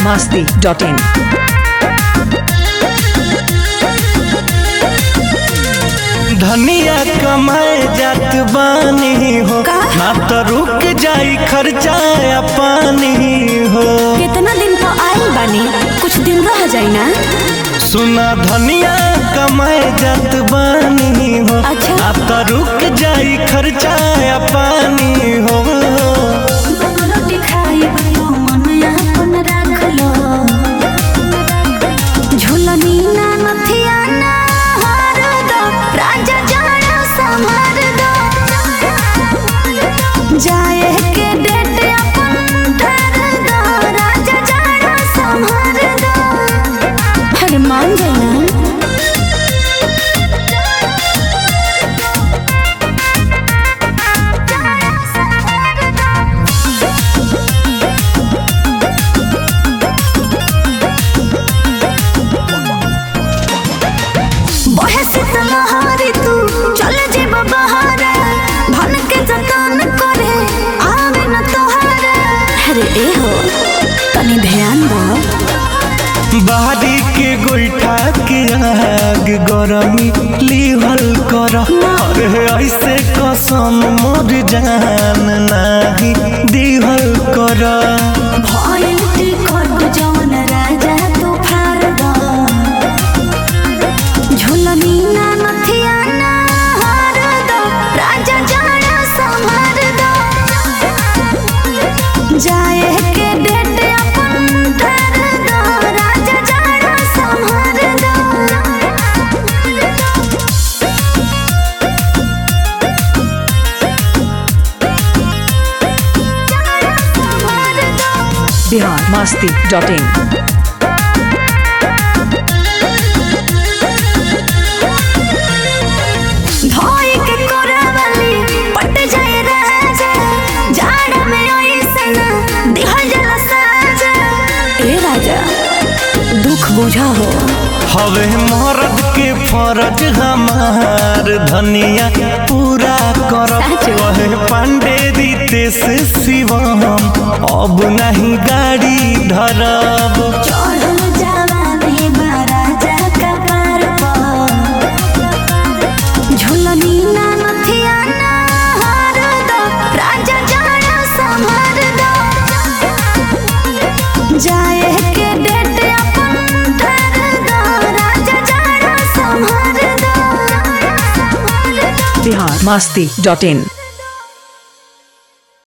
masti.in. धनिया कमाए जात बानी हो का? ना तो रुक जाई खर्चा या पानी हो कितना दिन पर आइल बानी कुछ दिन रह जाई ना सुना धनिया कमाए जात बानी हो अच्छा। ना तो रुक जाई खर्चा या पानी हो रोटी खाई भयो मन अपन राख लो झुलनी ना नथिया ना हार दो राजा जाना संभार दो जाए के डेट अपन ठहर दो राजा जाना संभार दो अरे मान जाना बहे शीतलहारी तू चल जेब बहारे भन के जतन करे आवे न तोहरे अरे ए हो तनी ध्यान दो बाहरी के गोईठा के आग गरमी लिहल कर अरे ऐसे कसम मोर जान नाही दिहल कर भइल टिकट जवन राजा तू फार दो झुलनी ना नथिया ना हार दो राजा जाना संभार दो जाए के डेट अपन ठहर दो राजा जाना संभार दो Bihar masti.in. धोई के कोरावली पट जाए राजा जाड़ में ओइसन दिहल जला साजा ए राजा दुख बुझा हो हवे मरद के फरज हमार धनिया पूरा कर सच। कहे पांडे रीते से शिवम अब नहीं गाड़ी धरब चढ़ल जवानी बा राजा कपार पर झुलनी ना नथिया ना हार दो राजा जाना संभार दो जाए के डेट अपन ठहर दो राजा जाना संभार दो Bihar masti.in.